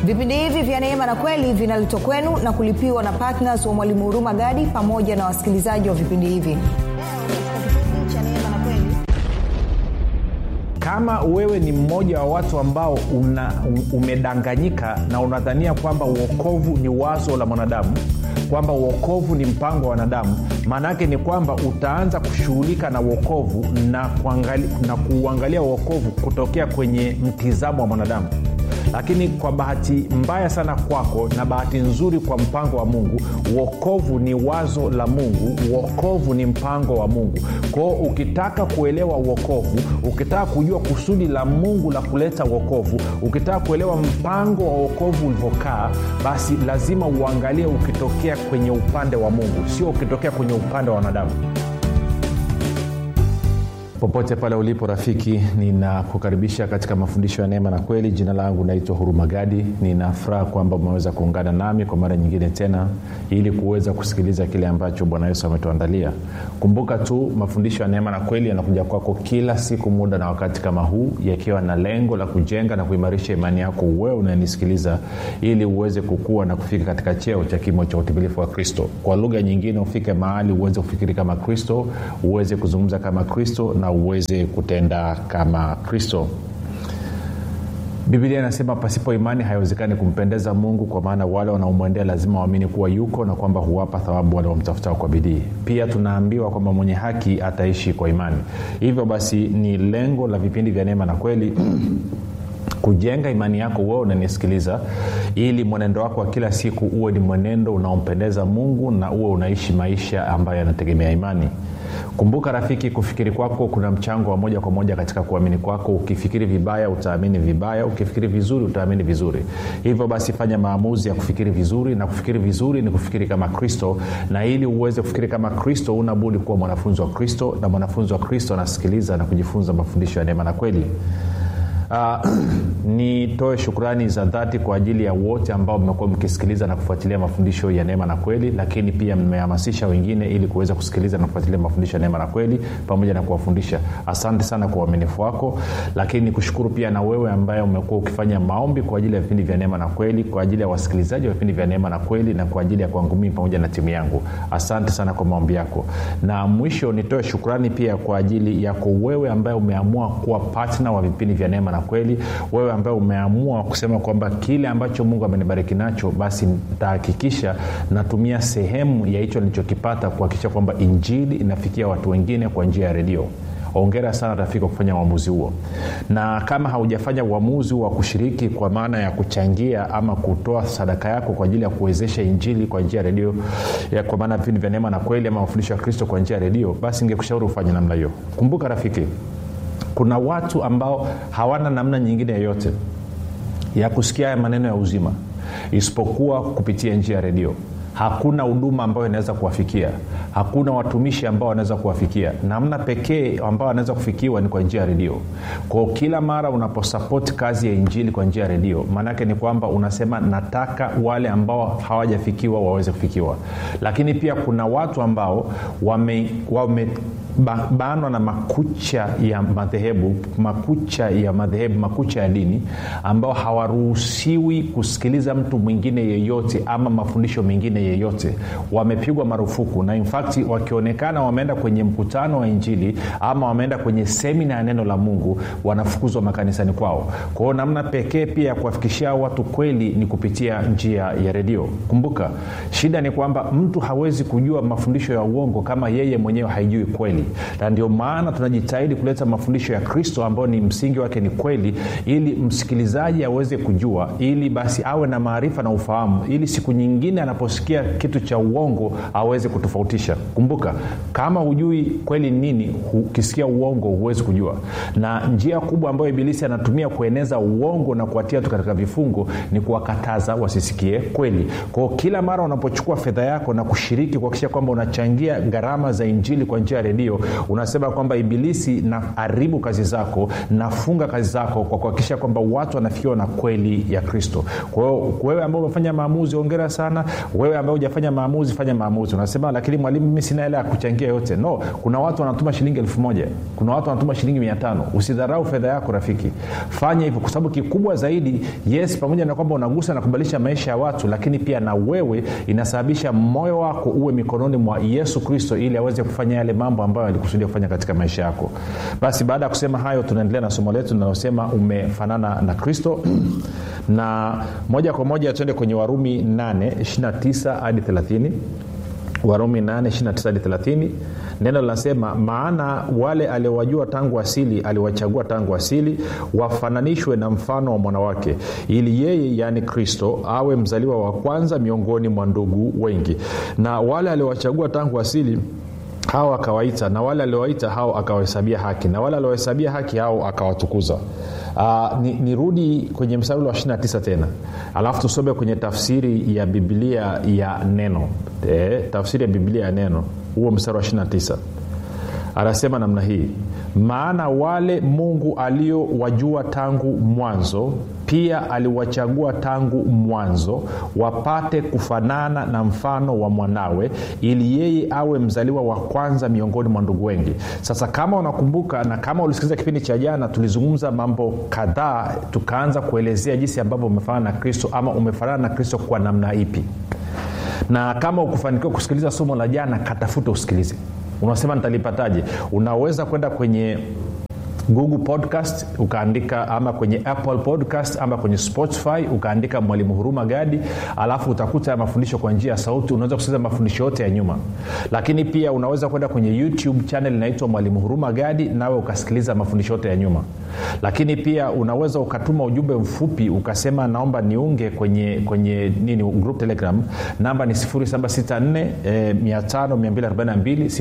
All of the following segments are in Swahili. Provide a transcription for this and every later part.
vipindi hivi vya neema na kweli vinaletwa kwenu na kulipiwa na ptns wa mwalimu huruma gadi pamoja na wasikilizaji wa vipindi hivi kama wewe ni mmoja wa watu ambao una, umedanganyika na unadhania kwamba uokovu ni wazo la mwanadamu kwamba uokovu ni mpango wa wanadamu maana yake ni kwamba utaanza kushughulika na uokovu na, na kuuangalia uokovu kutokea kwenye mtizamo wa mwanadamu lakini kwa bahati mbaya sana kwako na bahati nzuri kwa mpango wa mungu uokovu ni wazo la mungu uokovu ni mpango wa mungu kwao ukitaka kuelewa uokovu ukitaka kujua kusudi la mungu la kuleta uokovu ukitaka kuelewa mpango wa uokovu ulivyokaa basi lazima uangalie ukitokea kwenye upande wa mungu sio ukitokea kwenye upande wa wanadamu popote pale ulipo rafiki ninakukaribisha katika mafundisho ya neema na kweli jina langu naitwa hurumagadi ninafuraha kwamba umeweza kuungana nami kwa mara nyingine tena ili kuweza kusikiliza kile ambacho bwana yesu ametuandalia kumbuka tu mafundisho ya neema na kweli yanakuja kwako kila siku muda na wakati kama huu yakiwa na lengo la kujenga na kuimarisha imani yako wewe unanisikiliza ili uweze kukua na kufika katika cheo cha kimo cha utimilifu wa kristo kwa lugha nyingine ufike mahali uweze kufikiri kama kristo uweze kuzungumza kama kristo na uweze kutenda kama kristo bibilia inasema pasipo imani haiwezekani kumpendeza mungu kwa maana wale wanaomwendea lazima waamini kuwa yuko na kwamba huwapa thawabu wale wamtafutao kwa bidii pia tunaambiwa kwamba mwenye haki ataishi kwa imani hivyo basi ni lengo la vipindi vya neema na kweli kujenga imani yako wewe unanisikiliza ili mwenendo wako wa kila siku uwe ni mwenendo unaompendeza mungu na uwe unaishi maisha ambayo yanategemea imani kumbuka rafiki kufikiri kwako kuna mchango wa moja kwa moja katika kuamini kwako ukifikiri vibaya utaamini vibaya ukifikiri vizuri utaamini vizuri hivyo basi fanya maamuzi ya kufikiri vizuri na kufikiri vizuri ni kufikiri kama kristo na ili uweze kufikiri kama kristo unabudi kuwa mwanafunzi wa kristo na mwanafunzi wa kristo anasikiliza na kujifunza mafundisho ya neema na kweli Uh, nitoe shukrani za dhati kwa ajili ya wote ambao mmekuwa mkisikiliza na kufuatilia mafundisho ya neema na kweli lakini pia mmehamasisha wengine ili kuweza kusikiliza na kufuatilia mafundisho ya neema na kweli pamoja na kuwafundisha asante sana kwa uaminifu wako lakini nikushukuru pia na wewe ambaye umekuwa ukifanya maombi kwa ajili ya vipindi vya neema na kweli kwa ajili ya wasikilizaji wa vipindi vya neema na kweli na kwa ajili ya kwangu mii pamoja na timu yangu asante sana kwa maombi yako na mwisho nitoe shukrani pia kwa ajili yako wewe ambaye umeamua kuwa patna wa vipindi vya neema na kweli wewe ambaye umeamua kusema kwamba kile ambacho mungu amenibariki nacho basi nitahakikisha natumia sehemu ya hicho nilichokipata kuhakikisha kwamba injili inafikia watu wengine kwa njia ya redio ongera sana rafiki kwa kufanya uamuzi huo na kama haujafanya uamuzi wa kushiriki kwa maana ya kuchangia ama kutoa sadaka yako kwa ajili ya kuwezesha injili kwa njia ya redio kwa maana vipindi vya neema na kweli ama mafundisho ya kristo kwa njia ya redio basi ingekushauri ufanye namna hiyo kumbuka rafiki kuna watu ambao hawana namna nyingine yoyote ya kusikia haya maneno ya uzima isipokuwa kupitia njia ya redio hakuna huduma ambayo inaweza kuwafikia hakuna watumishi ambao wanaweza kuwafikia namna pekee ambao wanaweza kufikiwa ni kwa njia ya redio kwao kila mara unaposapoti kazi ya injili kwa njia ya redio maanaake ni kwamba unasema nataka wale ambao hawajafikiwa waweze kufikiwa lakini pia kuna watu ambao wame, wame banwa na makucha ya madhehebu makucha ya madhehebu makucha ya dini ambao hawaruhusiwi kusikiliza mtu mwingine yeyote ama mafundisho mengine yeyote wamepigwa marufuku na infakti wakionekana wameenda kwenye mkutano wa injili ama wameenda kwenye semina ya neno la mungu wanafukuzwa makanisani kwao kwao namna pekee pia ya kuwafikishia watu kweli ni kupitia njia ya redio kumbuka shida ni kwamba mtu hawezi kujua mafundisho ya uongo kama yeye mwenyewe haijui kweli na ndio maana tunajitahidi kuleta mafundisho ya kristo ambayo ni msingi wake ni kweli ili msikilizaji aweze kujua ili basi awe na maarifa na ufahamu ili siku nyingine anaposikia kitu cha uongo aweze kutofautisha kumbuka kama hujui kweli nini ukisikia uongo huwezi kujua na njia kubwa ambayo ibilisi anatumia kueneza uongo na kuwatia tu katika vifungo ni kuwakataza wasisikie kweli kwao kila mara unapochukua fedha yako na kushiriki kuhakikisha kwamba unachangia gharama za injili kwa njia ya redio hiyo unasema kwamba ibilisi na haribu kazi zako nafunga kazi zako kwa kuhakikisha kwamba watu wanafikiwa na kweli ya kristo kwa hiyo wewe ambao umefanya maamuzi ongera sana wewe ambao hujafanya maamuzi fanya maamuzi unasema lakini mwalimu mimi sina hela ya kuchangia yote no kuna watu wanatuma shilingi elfu moja kuna watu wanatuma shilingi mia tano usidharau fedha yako rafiki fanya hivyo kwa sababu kikubwa zaidi yes pamoja na kwamba unagusa na kubadilisha maisha ya watu lakini pia na wewe inasababisha moyo wako uwe mikononi mwa yesu kristo ili aweze kufanya yale mambo ambayo alikusudia kufanya katika maisha yako basi baada ya kusema hayo tunaendelea na somo letu linalosema umefanana na kristo na moja kwa moja tuende kwenye warumi 8 29 hadi 30 warumi 8 29 hadi 30 neno linasema maana wale aliowajua tangu asili aliwachagua tangu asili wafananishwe na mfano wa mwanawake ili yeye yaani kristo awe mzaliwa wa kwanza miongoni mwa ndugu wengi na wale aliowachagua tangu asili hao akawaita na wale aliowaita hao akawahesabia haki na wale aliowahesabia haki hao akawatukuza uh, nirudi ni kwenye mstari wa 29 tena alafu tusome kwenye tafsiri ya biblia ya neno e, tafsiri ya biblia ya neno huo mstari wa 29 anasema namna hii maana wale mungu aliowajua tangu mwanzo pia aliwachagua tangu mwanzo wapate kufanana na mfano wa mwanawe ili yeye awe mzaliwa wa kwanza miongoni mwa ndugu wengi sasa kama unakumbuka na kama ulisikiliza kipindi cha jana tulizungumza mambo kadhaa tukaanza kuelezea jinsi ambavyo umefanana na kristo ama umefanana na kristo kwa namna ipi na kama ukufanikiwa kusikiliza somo la jana katafuta usikilize unasema nitalipataje unaweza kwenda kwenye google podcast ukaandika ama kwenye apple podcast ama kwenye spotify ukaandika mwalimu huruma gadi alafu utakuta mafundisho kwa njia ya sauti unaweza kusikiliza mafundisho yote ya nyuma lakini pia unaweza kwenda kwenye youtube channel inaitwa mwalimu huruma gadi nawe ukasikiliza mafundisho yote ya nyuma lakini pia unaweza ukatuma ujumbe mfupi ukasema naomba niunge kwenye kwenye nini group telegram namba ni 764 e, 5242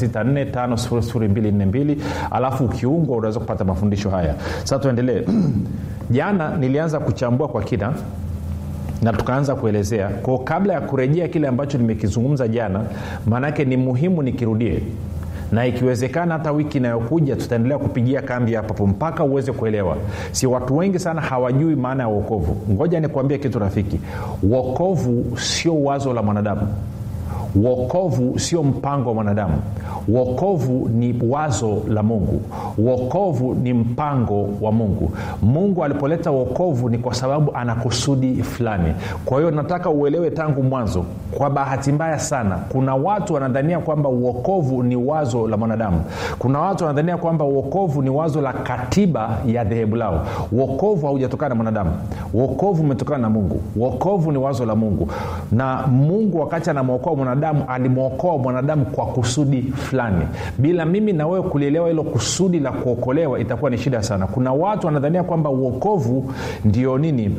764 alafu ukiungwa unaweza kupata mafundisho haya sasa tuendelee jana nilianza kuchambua kwa kina na tukaanza kuelezea kwao kabla ya kurejea kile ambacho nimekizungumza jana maanake ni muhimu nikirudie na ikiwezekana hata wiki inayokuja tutaendelea kupigia kambi hapapo mpaka uweze kuelewa si watu wengi sana hawajui maana ya uokovu ngoja nikuambie kitu rafiki uokovu sio wazo la mwanadamu uokovu sio mpango wa mwanadamu uokovu ni wazo la mungu uokovu ni mpango wa mungu mungu alipoleta uokovu ni kwa sababu ana kusudi fulani kwa hiyo nataka uelewe tangu mwanzo kwa bahati mbaya sana kuna watu wanadhania kwamba uokovu ni wazo la mwanadamu kuna watu wanadhania kwamba uokovu ni wazo la katiba ya dhehebu lao uokovu haujatokana na mwanadamu uokovu umetokana na mungu uokovu ni wazo la mungu na mungu wakati anamwokoa mwanadamu alimwokoa mwanadamu kwa kusudi fulani bila mimi na wewe kulielewa hilo kusudi la kuokolewa itakuwa ni shida sana kuna watu wanadhania kwamba uokovu ndio nini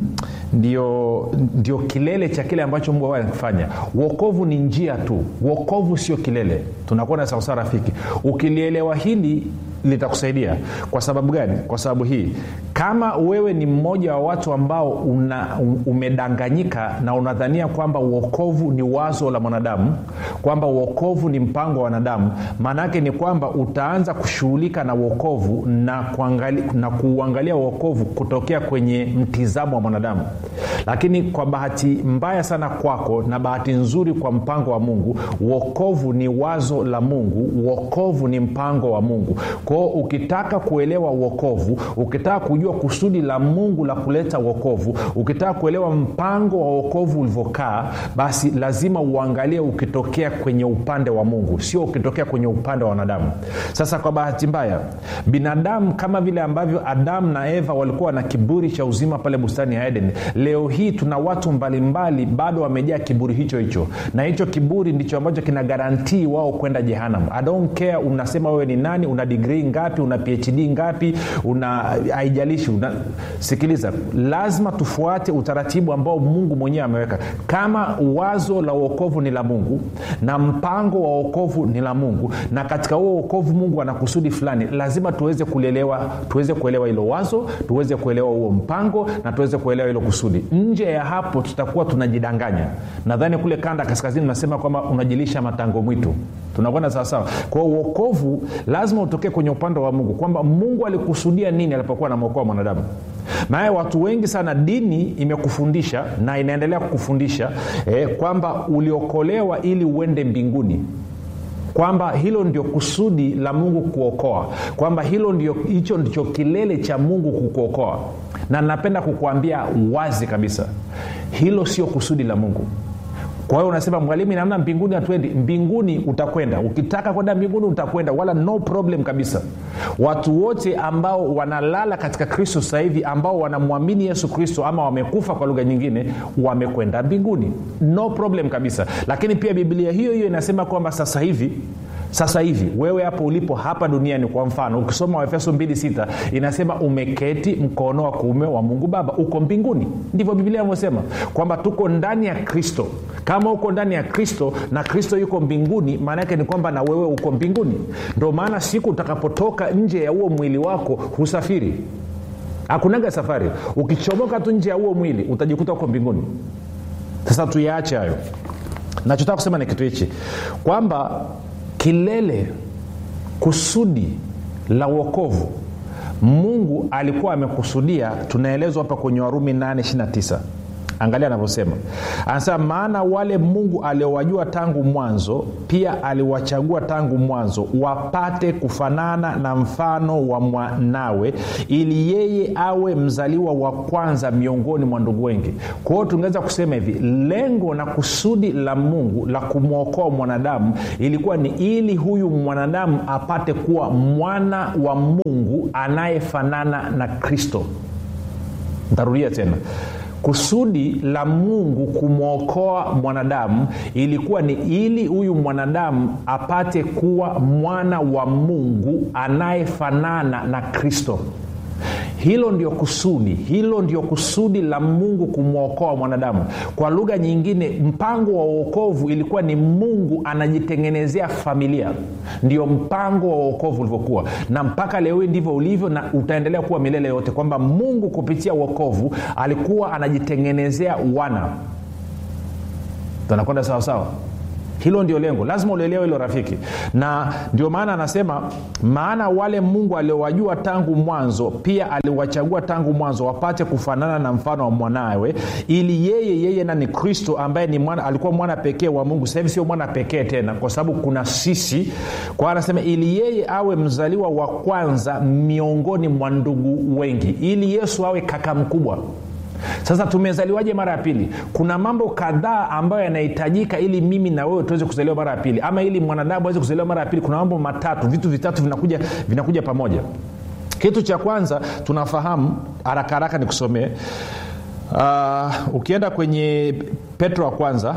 ndio ndio kilele cha kile ambacho mungu anakifanya uokovu ni njia tu uokovu sio kilele tunakuwa na sawasawa rafiki ukilielewa hili litakusaidia kwa sababu gani kwa sababu hii kama wewe ni mmoja wa watu ambao una, umedanganyika na unadhania kwamba uokovu ni wazo la mwanadamu kwamba uokovu ni mpango wa wanadamu maanaake ni kwamba utaanza kushughulika na uokovu na, kuangali, na kuuangalia uokovu kutokea kwenye mtizamo wa mwanadamu lakini kwa bahati mbaya sana kwako na bahati nzuri kwa mpango wa mungu uokovu ni wazo la mungu uokovu ni mpango wa mungu kwao ukitaka kuelewa uokovu ukitaka kujua kusudi la mungu la kuleta uokovu ukitaka kuelewa mpango wa uokovu ulivyokaa basi lazima uangalie ukitokea kwenye upande wa mungu sio ukitokea kwenye upande wa wanadamu sasa kwa bahati mbaya binadamu kama vile ambavyo adamu na eva walikuwa na kiburi cha uzima pale bustani ya eden leo hii tuna watu mbalimbali bado wamejaa kiburi hicho hicho na hicho kiburi ndicho ambacho kina garantii wao kwenda jehanam i don't care unasema wewe ni nani una digrii digrii ngapi una phd ngapi una haijalishi una, sikiliza lazima tufuate utaratibu ambao mungu mwenyewe ameweka kama wazo la uokovu ni la mungu na mpango wa uokovu ni la mungu na katika huo uokovu mungu ana kusudi fulani lazima tuweze kulielewa tuweze kuelewa hilo wazo tuweze kuelewa huo mpango na tuweze kuelewa hilo kusudi nje ya hapo tutakuwa tunajidanganya nadhani kule kanda kaskazini unasema kwamba unajilisha matango mwitu tunakwenda sawasawa kwao uokovu lazima utokee kwenye upande wa mungu kwamba mungu alikusudia nini alipokuwa anamwokoa mwanadamu maana watu wengi sana dini imekufundisha na inaendelea kukufundisha eh, kwamba uliokolewa ili uende mbinguni kwamba hilo ndio kusudi la mungu kuokoa kwamba hilo ndio hicho ndicho kilele cha mungu kukuokoa na napenda kukuambia wazi kabisa hilo sio kusudi la mungu kwa hiyo unasema mwalimu namna mbinguni hatuendi mbinguni utakwenda ukitaka kwenda mbinguni utakwenda wala no problem kabisa watu wote ambao wanalala katika kristo sasa hivi ambao wanamwamini yesu kristo ama wamekufa kwa lugha nyingine wamekwenda mbinguni no problem kabisa lakini pia biblia hiyo hiyo inasema kwamba sasa hivi sasa hivi wewe hapo ulipo hapa duniani kwa mfano ukisoma waefeso 26 inasema umeketi mkono wa kuume wa mungu baba uko mbinguni ndivyo biblia inavyosema kwamba tuko ndani ya kristo kama uko ndani ya kristo na kristo yuko mbinguni maana yake ni kwamba na wewe uko mbinguni ndio maana siku utakapotoka nje ya huo mwili wako husafiri hakunaga safari ukichomoka tu nje ya huo mwili utajikuta uko mbinguni sasa tuyaache hayo nachotaka kusema ni kitu hichi kwamba kilele kusudi la uokovu mungu alikuwa amekusudia tunaelezwa hapa kwenye warumi 829 angalia anavyosema anasema maana wale mungu aliowajua tangu mwanzo pia aliwachagua tangu mwanzo wapate kufanana na mfano wa mwanawe ili yeye awe mzaliwa wa kwanza miongoni mwa ndugu wengi kwa hiyo tungeweza kusema hivi lengo na kusudi la mungu la kumwokoa mwanadamu ilikuwa ni ili huyu mwanadamu apate kuwa mwana wa mungu anayefanana na kristo ntarudia tena kusudi la mungu kumwokoa mwanadamu ilikuwa ni ili huyu mwanadamu apate kuwa mwana wa mungu anayefanana na kristo hilo ndio kusudi hilo ndio kusudi la mungu kumwokoa mwanadamu kwa lugha nyingine mpango wa uokovu ilikuwa ni mungu anajitengenezea familia ndio mpango wa uokovu ulivyokuwa na mpaka leo hii ndivyo ulivyo na utaendelea kuwa milele yote kwamba mungu kupitia uokovu alikuwa anajitengenezea wana tunakwenda sawasawa hilo ndio lengo lazima ulielewe hilo rafiki na ndio maana anasema maana wale mungu aliowajua tangu mwanzo pia aliwachagua tangu mwanzo wapate kufanana na mfano wa mwanawe ili yeye yeye na ni kristo ambaye ni mwana, alikuwa mwana pekee wa mungu sahivi sio mwana pekee tena kwa sababu kuna sisi kwa anasema ili yeye awe mzaliwa wa kwanza miongoni mwa ndugu wengi ili yesu awe kaka mkubwa sasa tumezaliwaje mara ya pili kuna mambo kadhaa ambayo yanahitajika ili mimi na wewe tuweze kuzaliwa mara ya pili ama ili mwanadamu aweze kuzaliwa mara ya pili kuna mambo matatu vitu vitatu vinakuja vinakuja pamoja kitu cha kwanza tunafahamu haraka haraka nikusomee uh, ukienda kwenye petro wa kwanza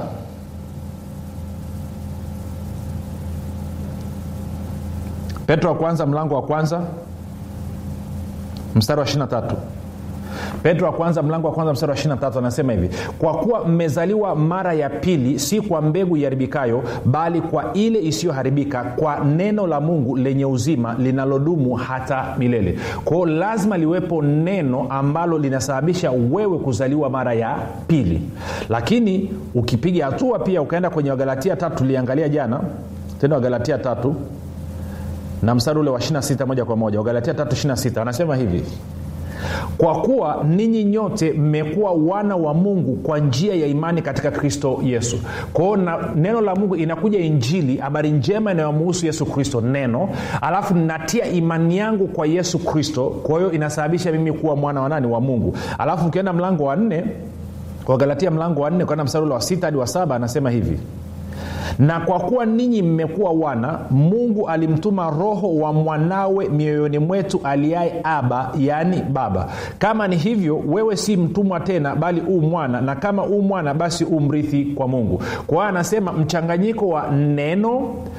petro wa kwanza mlango wa kwanza mstari wa 23 petro wa kwanza mlango wa kwanza mstari wa 23 anasema hivi kwa kuwa mmezaliwa mara ya pili si kwa mbegu iharibikayo bali kwa ile isiyoharibika kwa neno la mungu lenye uzima linalodumu hata milele kwao lazima liwepo neno ambalo linasababisha wewe kuzaliwa mara ya pili lakini ukipiga hatua pia ukaenda kwenye wagalatia tatu tuliangalia jana tena wagalatia tatu na mstari ule wa 26 moja kwa moja wagalatia 3 anasema hivi kwa kuwa ninyi nyote mmekuwa wana wa mungu kwa njia ya imani katika kristo yesu kwao neno la mungu inakuja injili habari njema inayomuhusu yesu kristo neno alafu natia imani yangu kwa yesu kristo kwa hiyo inasababisha mimi kuwa mwana wa nani wa mungu alafu ukienda mlango wa nne kwa galatia mlango wa nne kwenda mstari ule wa sita hadi wa saba anasema hivi na kwa kuwa ninyi mmekuwa wana mungu alimtuma roho wa mwanawe mioyoni mwetu aliaye aba yaani baba kama ni hivyo wewe si mtumwa tena bali uu mwana na kama uu mwana basi uu mrithi kwa mungu kwa hiyo anasema mchanganyiko wa neno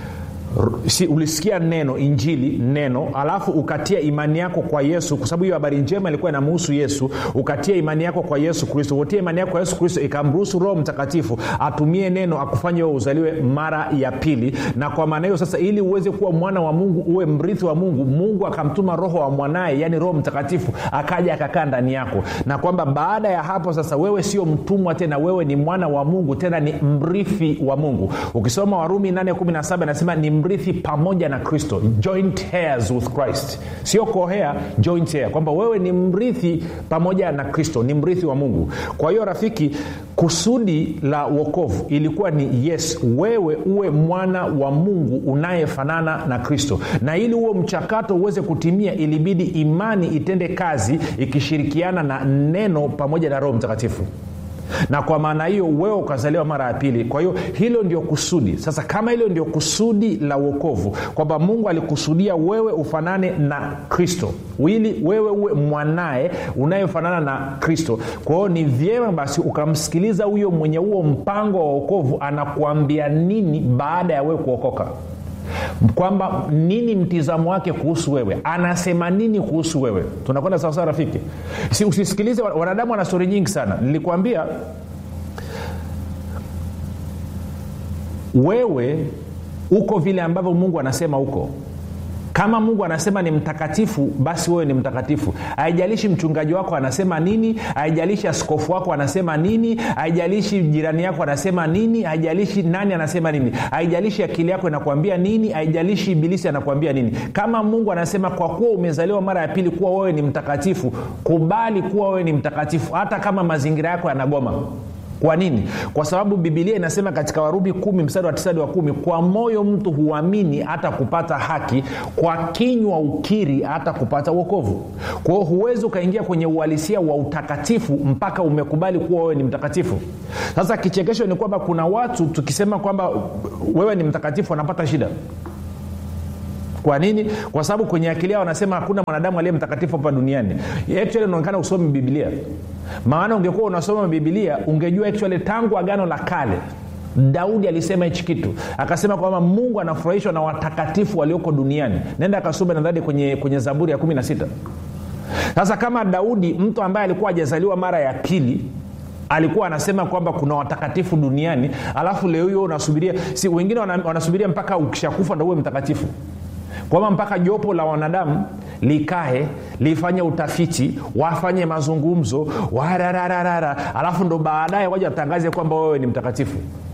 si ulisikia neno injili neno alafu ukatia imani yako kwa yesu kwa sababu hiyo habari njema ilikuwa inamuhusu yesu ukatia imani yako kwa yesu kristo utia imani yako kwa yesu kristo ikamruhusu roho mtakatifu atumie neno akufanye wewe uzaliwe mara ya pili na kwa maana hiyo sasa ili uweze kuwa mwana wa mungu uwe mrithi wa mungu mungu akamtuma roho wa mwanaye yaani roho mtakatifu akaja akakaa ndani yako na kwamba baada ya hapo sasa wewe sio mtumwa tena wewe ni mwana wa mungu tena ni mrithi wa mungu ukisoma warumi 817 anasema ni mrithi pamoja na kristo joint hairs with christ sio kohea joint hair kwamba wewe ni mrithi pamoja na kristo ni mrithi wa mungu kwa hiyo rafiki kusudi la wokovu ilikuwa ni yes wewe uwe mwana wa mungu unayefanana na kristo na ili huo mchakato uweze kutimia ilibidi imani itende kazi ikishirikiana na neno pamoja na roho mtakatifu na kwa maana hiyo wewe ukazaliwa mara ya pili kwa hiyo hilo ndio kusudi sasa kama hilo ndio kusudi la uokovu kwamba mungu alikusudia wewe ufanane na kristo ili wewe uwe mwanaye unayefanana na kristo kwa hiyo ni vyema basi ukamsikiliza huyo mwenye huo mpango wa uokovu anakuambia nini baada ya wewe kuokoka kwamba nini mtizamo wake kuhusu wewe anasema nini kuhusu wewe tunakwenda sawasawa rafiki si usisikilize wanadamu wana stori nyingi sana nilikwambia wewe uko vile ambavyo mungu anasema huko kama mungu anasema ni mtakatifu basi wewe ni mtakatifu haijalishi mchungaji wako anasema nini haijalishi askofu wako anasema nini haijalishi jirani yako anasema nini haijalishi nani anasema nini haijalishi akili yako inakuambia nini haijalishi ibilisi anakuambia nini kama mungu anasema kwa kuwa umezaliwa mara ya pili kuwa wewe ni mtakatifu kubali kuwa wewe ni mtakatifu hata kama mazingira yako yanagoma kwa nini kwa sababu bibilia inasema katika warumi kumi mstari wa tisadi wa kumi kwa moyo mtu huamini hata kupata haki kwa kinywa ukiri hata kupata uokovu kwa hiyo huwezi ukaingia kwenye uhalisia wa utakatifu mpaka umekubali kuwa wewe ni mtakatifu sasa kichekesho ni kwamba kuna watu tukisema kwamba wewe ni mtakatifu wanapata shida kwa nini kwa sababu kwenye akili yao wanasema hakuna mwanadamu aliye mtakatifu hapa duniani actually unaonekana usomi bibilia maana ungekuwa unasoma bibilia ungejua actually tangu agano la kale daudi alisema hichi kitu akasema kwamba mungu anafurahishwa na watakatifu walioko duniani nenda akasoma nadhani kwenye, kwenye zaburi ya kumi na sita sasa kama daudi mtu ambaye alikuwa hajazaliwa mara ya pili alikuwa anasema kwamba kuna watakatifu duniani alafu leo hiyo unasubiria si wengine wanasubiria mpaka ukishakufa ndo uwe mtakatifu kwamba mpaka jopo la wanadamu likae lifanye utafiti wafanye mazungumzo warararara alafu ndo baadaye waja watangaze kwamba wewe ni mtakatifu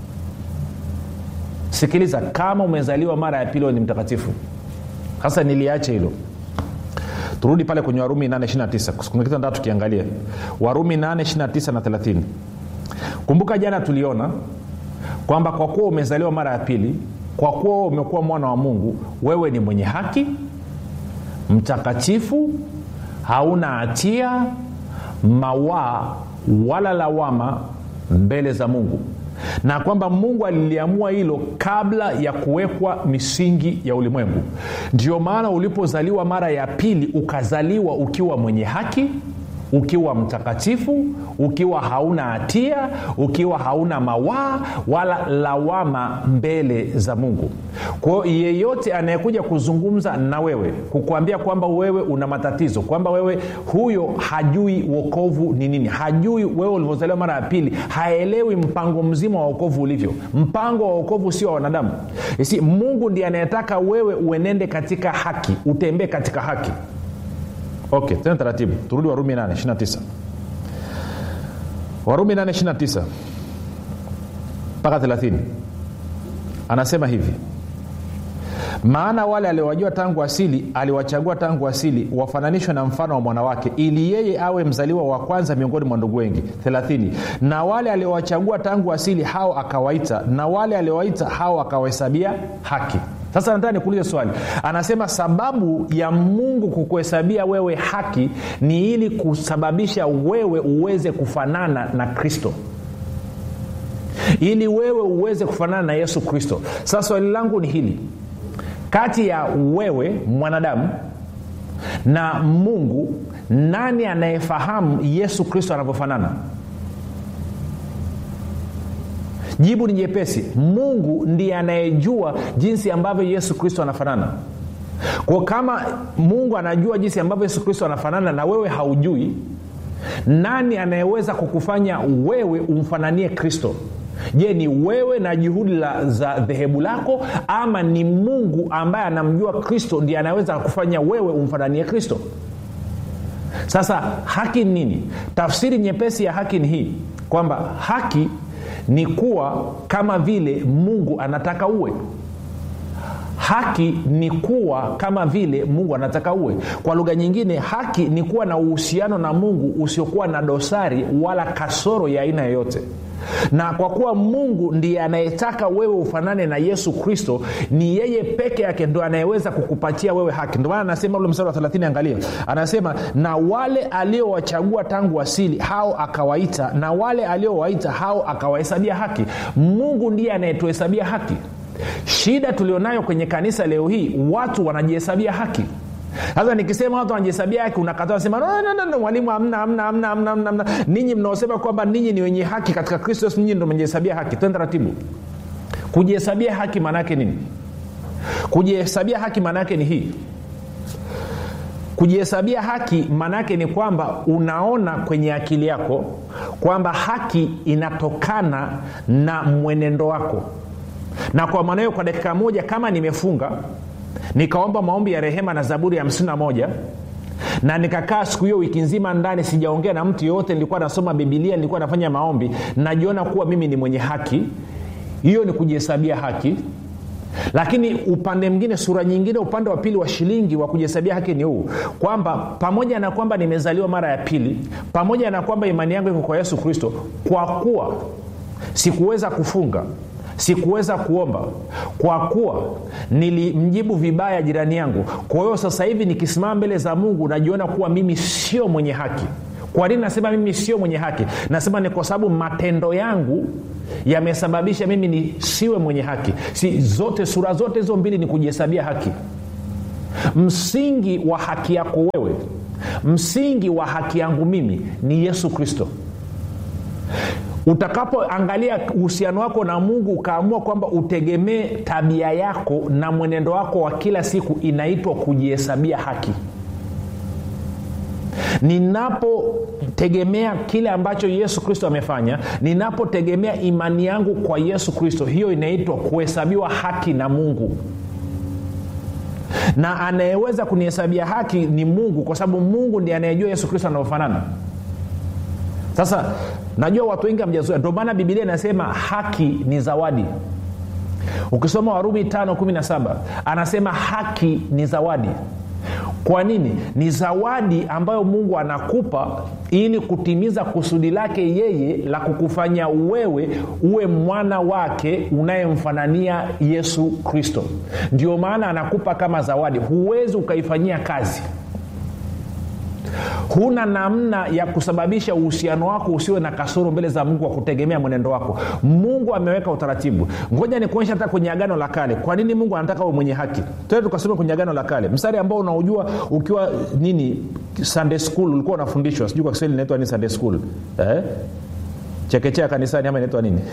sikiliza kama umezaliwa mara ya pili wewe ni mtakatifu sasa niliache hilo turudi pale kwenye warumi 829 kuna kitu nataka tukiangalia warumi 829 na 30 kumbuka jana tuliona kwamba kwa kuwa umezaliwa mara ya pili kwa kuwa umekuwa mwana wa mungu wewe ni mwenye haki mtakatifu hauna hatia mawaa wala lawama mbele za mungu na kwamba mungu aliliamua hilo kabla ya kuwekwa misingi ya ulimwengu ndio maana ulipozaliwa mara ya pili ukazaliwa ukiwa mwenye haki ukiwa mtakatifu ukiwa hauna hatia ukiwa hauna mawaa wala lawama mbele za mungu kwao yeyote anayekuja kuzungumza na wewe kukuambia kwamba wewe una matatizo kwamba wewe huyo hajui wokovu ni nini hajui wewe ulivyozaliwa mara ya pili haelewi mpango mzima wa wokovu ulivyo mpango wa wokovu sio wa wanadamu si mungu ndiye anayetaka wewe uenende katika haki utembee katika haki okay tena taratibu turudi warumi 829 warumi 829 mpaka 30 anasema hivi maana wale aliowajua tangu asili aliwachagua tangu asili wafananishwe na mfano wa mwanawake ili yeye awe mzaliwa wa kwanza miongoni mwa ndugu wengi 30 na wale aliowachagua tangu asili hao akawaita na wale aliowaita hao akawahesabia haki sasa nataka nikuulize swali anasema sababu ya mungu kukuhesabia wewe haki ni ili kusababisha wewe uweze kufanana na kristo ili wewe uweze kufanana na yesu kristo sasa swali langu ni hili kati ya wewe mwanadamu na mungu nani anayefahamu yesu kristo anavyofanana jibu ni jepesi mungu ndiye anayejua jinsi ambavyo yesu kristo anafanana kwa kama mungu anajua jinsi ambavyo yesu kristo anafanana na wewe haujui nani anayeweza kukufanya wewe umfananie kristo je ni wewe na juhudi la, za dhehebu lako ama ni mungu ambaye anamjua kristo ndiye anaweza kufanya wewe umfananie kristo sasa haki ni nini tafsiri nyepesi ya haki ni hii kwamba haki ni kuwa kama vile mungu anataka uwe haki ni kuwa kama vile mungu anataka uwe kwa lugha nyingine haki ni kuwa na uhusiano na mungu usiokuwa na dosari wala kasoro ya aina yoyote na kwa kuwa mungu ndiye anayetaka wewe ufanane na yesu kristo ni yeye peke yake ndo anayeweza kukupatia wewe haki ndio maana anasema ule mstari wa 30 angalia anasema na wale aliowachagua tangu asili hao akawaita na wale aliowaita hao akawahesabia haki mungu ndiye anayetuhesabia haki shida tulionayo kwenye kanisa leo hii watu wanajihesabia haki sasa nikisema watu wanajihesabia haki unakataa nasema no, no, no, no, mwalimu amna amna amna amna amna amna ninyi mnaosema kwamba ninyi ni wenye haki katika kristo yesu ninyi ndo mejihesabia haki twende taratibu kujihesabia haki maana yake nini kujihesabia haki maana yake ni hii kujihesabia haki maana yake ni kwamba unaona kwenye akili yako kwamba haki inatokana na mwenendo wako na kwa maana hiyo kwa dakika moja kama nimefunga nikaomba maombi ya rehema na zaburi ya 51 na nikakaa siku hiyo wiki nzima ndani sijaongea na mtu yoyote nilikuwa nasoma bibilia nilikuwa nafanya maombi najiona kuwa mimi ni mwenye haki hiyo ni kujihesabia haki lakini upande mwingine sura nyingine upande wa pili wa shilingi wa kujihesabia haki ni huu kwamba pamoja na kwamba nimezaliwa mara ya pili pamoja na kwamba imani yangu iko kwa yesu kristo kwa kuwa sikuweza kufunga sikuweza kuomba kwa kuwa nilimjibu vibaya jirani yangu kwa hiyo sasa hivi nikisimama mbele za mungu najiona kuwa mimi sio mwenye haki kwa nini nasema mimi sio mwenye haki nasema ni kwa sababu matendo yangu yamesababisha mimi nisiwe mwenye haki si zote sura zote hizo mbili ni kujihesabia haki msingi wa haki yako wewe msingi wa haki yangu mimi ni yesu kristo utakapoangalia uhusiano wako na mungu ukaamua kwamba utegemee tabia yako na mwenendo wako wa kila siku inaitwa kujihesabia haki ninapotegemea kile ambacho yesu kristo amefanya ninapotegemea imani yangu kwa yesu kristo hiyo inaitwa kuhesabiwa haki na mungu na anayeweza kunihesabia haki ni mungu kwa sababu mungu ndiye anayejua yesu kristo anavyofanana sasa najua watu wengi hamjazoea ndio maana bibilia inasema haki ni zawadi ukisoma warumi 517 anasema haki ni zawadi kwa nini ni zawadi ambayo mungu anakupa ili kutimiza kusudi lake yeye la kukufanya wewe uwe mwana wake unayemfanania yesu kristo ndio maana anakupa kama zawadi huwezi ukaifanyia kazi huna namna ya kusababisha uhusiano wako usiwe na kasoro mbele za mungu wa kutegemea mwenendo wako mungu ameweka utaratibu ngoja nikuonyesha hata kwenye agano la kale kwa nini mungu anataka uwe mwenye haki tena tukasoma kwenye agano la kale mstari ambao unaujua ukiwa nini sunday school ulikuwa unafundishwa sijui kwa kiswahili inaitwa nini sunday school eh? chekechea kanisani ama inaitwa nini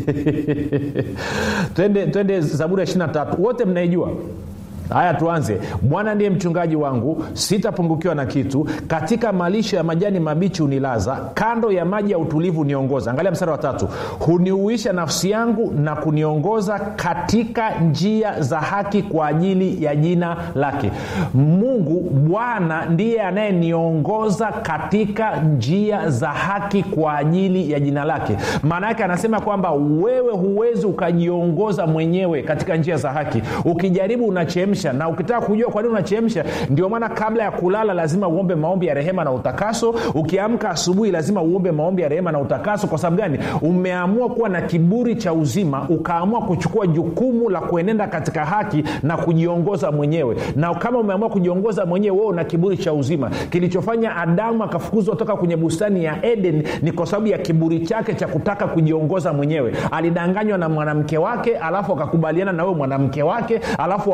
twende, twende zaburi ya 23 wote mnaijua haya tuanze bwana ndiye mchungaji wangu sitapungukiwa na kitu katika malisho ya majani mabichi hunilaza kando ya maji ya utulivu niongoza angalia mstari wa tatu huniuisha nafsi yangu na kuniongoza katika njia za haki kwa ajili ya jina lake mungu bwana ndiye anayeniongoza katika njia za haki kwa ajili ya jina lake maana yake anasema kwamba wewe huwezi ukajiongoza mwenyewe katika njia za haki ukijaribu unachemsha na ukitaka kujua kwa nini unachemsha ndio maana kabla ya kulala lazima uombe maombi ya rehema na utakaso ukiamka asubuhi lazima uombe maombi ya rehema na utakaso kwa sababu gani umeamua kuwa na kiburi cha uzima ukaamua kuchukua jukumu la kuenenda katika haki na kujiongoza mwenyewe na kama umeamua kujiongoza mwenyewe wewe una kiburi cha uzima kilichofanya adamu akafukuzwa toka kwenye bustani ya eden ni kwa sababu ya kiburi chake cha kutaka kujiongoza mwenyewe alidanganywa na mwanamke wake alafu akakubaliana na wewe mwanamke wake alafu akaamua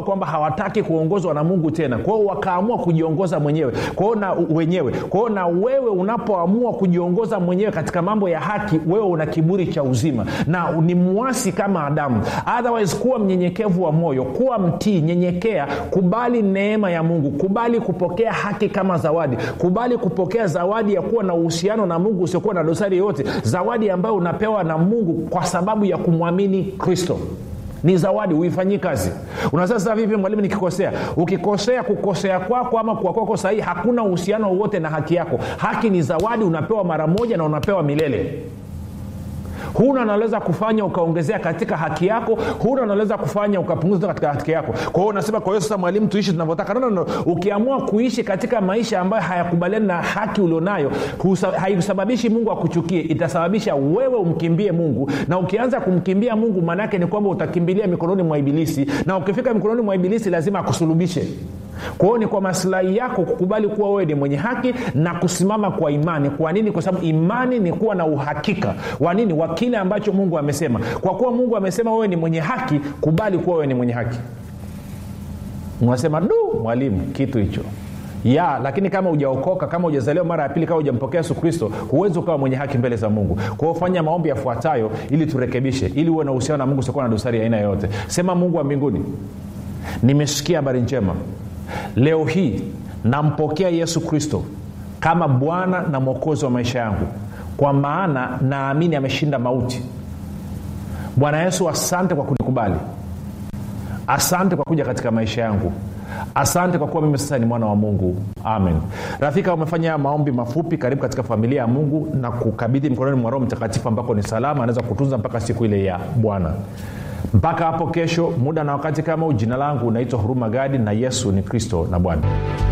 kwamba hawataki kuongozwa na mungu tena kwao wakaamua kujiongoza mwenyewe kwao na wenyewe kwao na wewe unapoamua kujiongoza mwenyewe katika mambo ya haki wewe una kiburi cha uzima na ni mwasi kama adamu otherwise kuwa mnyenyekevu wa moyo kuwa mtii nyenyekea kubali neema ya mungu kubali kupokea haki kama zawadi kubali kupokea zawadi ya kuwa na uhusiano na mungu usiokuwa na dosari yoyote zawadi ambayo unapewa na mungu kwa sababu ya kumwamini kristo ni zawadi uifanyii kazi unasema sasa vipi mwalimu nikikosea ukikosea kukosea kwako ama kuwa kwako sahii hakuna uhusiano wowote na haki yako haki ni zawadi unapewa mara moja na unapewa milele huna unaweza kufanya ukaongezea katika haki yako huna unaweza kufanya ukapunguza katika haki yako kwa hiyo unasema kwa hiyo sasa mwalimu tuishi tunavyotaka no, no, no. ukiamua kuishi katika maisha ambayo hayakubaliani na haki ulionayo haisababishi mungu akuchukie itasababisha wewe umkimbie mungu na ukianza kumkimbia mungu maanaake ni kwamba utakimbilia mikononi mwa ibilisi na ukifika mikononi mwa ibilisi lazima akusulubishe kwa hiyo ni kwa masilahi yako kukubali kuwa wewe ni mwenye haki na kusimama kwa imani kwa nini kwa sababu imani ni kuwa na uhakika wa nini wa kile ambacho mungu amesema kwa kuwa mungu amesema wewe ni mwenye haki kubali kuwa wewe ni mwenye haki unasema du mwalimu kitu hicho ya lakini kama ujaokoka kama ujazaliwa mara ya pili kama ujampokea yesu kristo huwezi ukawa mwenye haki mbele za mungu kwa hiyo fanya maombi yafuatayo ili turekebishe ili uwe na uhusiano na mungu usiokuwa na dosari ya aina yoyote sema mungu wa mbinguni nimesikia habari njema leo hii nampokea yesu kristo kama bwana na mwokozi wa maisha yangu kwa maana naamini ameshinda mauti bwana yesu asante kwa kunikubali asante kwa kuja katika maisha yangu asante kwa kuwa mimi sasa ni mwana wa mungu amen rafika umefanya maombi mafupi karibu katika familia ya mungu na kukabidhi mkononi mwa roho mtakatifu ambako ni salama anaweza kutunza mpaka siku ile ya bwana mpaka hapo kesho muda na wakati kama huu jina langu naitwa huruma gadi na yesu ni kristo na bwana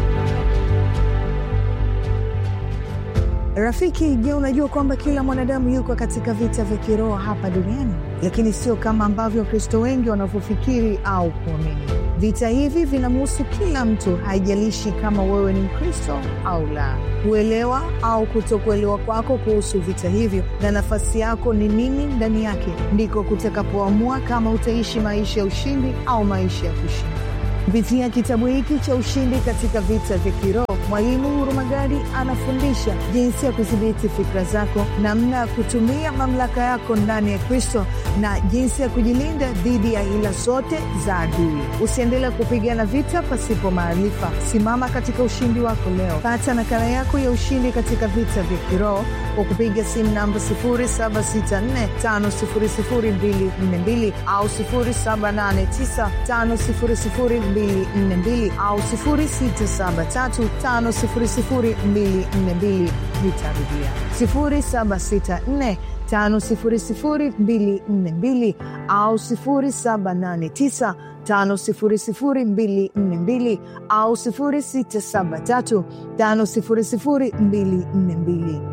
rafiki je unajua kwamba kila mwanadamu yuko katika vita vya kiroho hapa duniani lakini sio kama ambavyo wakristo wengi wanavyofikiri au kuamini vita hivi vinamhusu kila mtu haijalishi kama wewe ni mkristo au la kuelewa au kutokuelewa kwako kuhusu vita hivyo na nafasi yako ni nini ndani yake ndiko kutakapoamua kama utaishi maisha ya ushindi au maisha ya kushinda kupitia kitabu hiki cha ushindi katika vita vya kiroho mwalimu hurumagadi anafundisha jinsi ya kudhibiti fikra zako namna ya kutumia mamlaka yako ndani ya kristo na jinsi ya kujilinda dhidi ya hila zote za adui usiendelea kupigana vita pasipo maarifa simama katika ushindi wako leo pata nakala yako ya ushindi katika vita vya kiroho kwa kupiga simu namba 7645242 au 7895242 au 6735242 nitarudia 764 5242 au 789 5242 au 673 5242